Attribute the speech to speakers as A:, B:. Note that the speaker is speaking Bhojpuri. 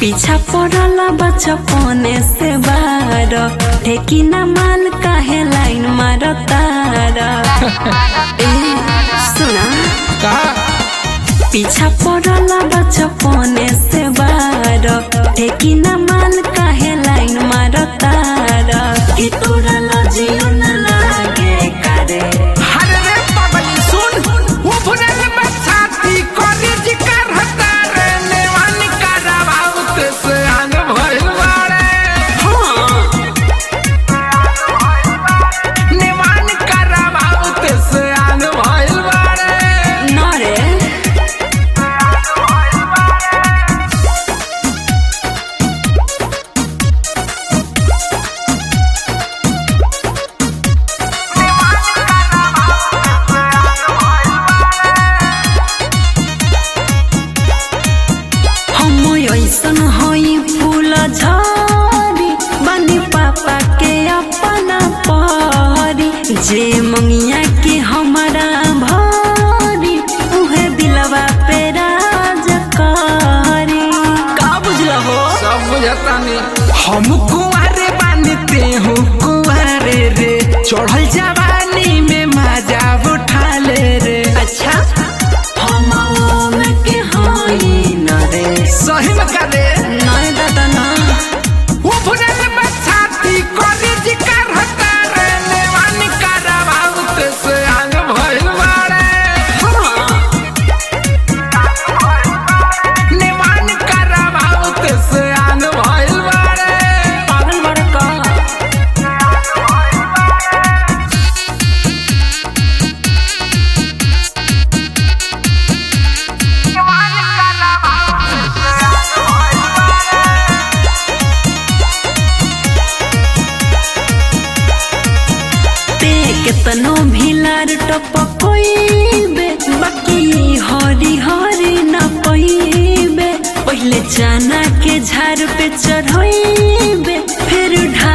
A: पीछा पड़ल बचपने से बार ठेकी न माल काहे लाइन मार तार ए सुना
B: का
A: पीछा पड़ल बचपने से बार ठेकी न माल काहे लाइन मार तार कि तोरा लजियो न लागे करे
B: अरे रे पगली सुन उभरल बछाती कॉलेज कर हता रे नेवान करावाउत से आन भइल बाड़े नेवान करावाउत से आन भइल बाड़े
A: न रे हम ऐसन हई फूल झरी बनी पापा के अपना परी जे मंगिया के हमारा भरी उहे दिलवा पे राज करी का बुझल हो
B: सब बुझतानी हम कुंवारे बानते हूँ कुंवारे रे चढ़ल जवानी में मजा उठा ले रे
A: अच्छा हम ओम के हई न रे
B: सही में करे
A: नय दादा ना
B: उभरल बछाती कॉलेज कर हता रे नेवान करावाउत से आंग भइल बाड़े नेवान करावाउत से आंग भइल बाड़े
A: पागल बड़का ते केतनो भिलार टपकोइबे बाकी हरी हरी न पइबे पहिले चना के झाड़ पे चढ़ोइबे फिर ढा